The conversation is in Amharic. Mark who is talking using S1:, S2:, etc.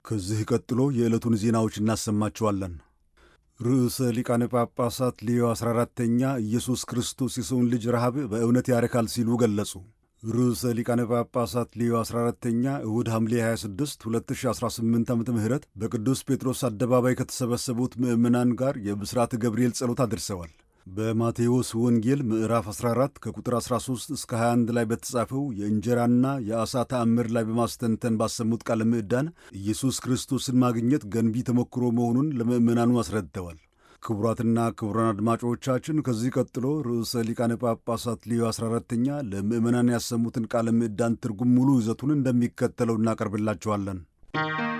S1: ከዚህ ቀጥሎ የዕለቱን ዜናዎች እናሰማችኋለን። ርዕሰ ሊቃነ ጳጳሳት ሌዮ 14ተኛ ኢየሱስ ክርስቶስ የሰውን ልጅ ረሃብ በእውነት ያረካል ሲሉ ገለጹ። ርዕሰ ሊቃነ ጳጳሳት ሌዮ 14ተኛ እሁድ ሐምሌ 26 2018 ዓ ም በቅዱስ ጴጥሮስ አደባባይ ከተሰበሰቡት ምዕመናን ጋር የብስራተ ገብርኤል ጸሎት አድርሰዋል። በማቴዎስ ወንጌል ምዕራፍ 14 ከቁጥር 13 እስከ 21 ላይ በተጻፈው የእንጀራና የዓሣ ተአምር ላይ በማስተንተን ባሰሙት ቃለ ምዕዳን ኢየሱስ ክርስቶስን ማግኘት ገንቢ ተሞክሮ መሆኑን ለምዕመናኑ አስረድተዋል። ክቡራትና ክቡራን አድማጮቻችን ከዚህ ቀጥሎ ርዕሰ ሊቃነ ጳጳሳት ሌዮ 14ተኛ ለምዕመናን ያሰሙትን ቃለ ምዕዳን ትርጉም ሙሉ ይዘቱን እንደሚከተለው እናቀርብላችኋለን።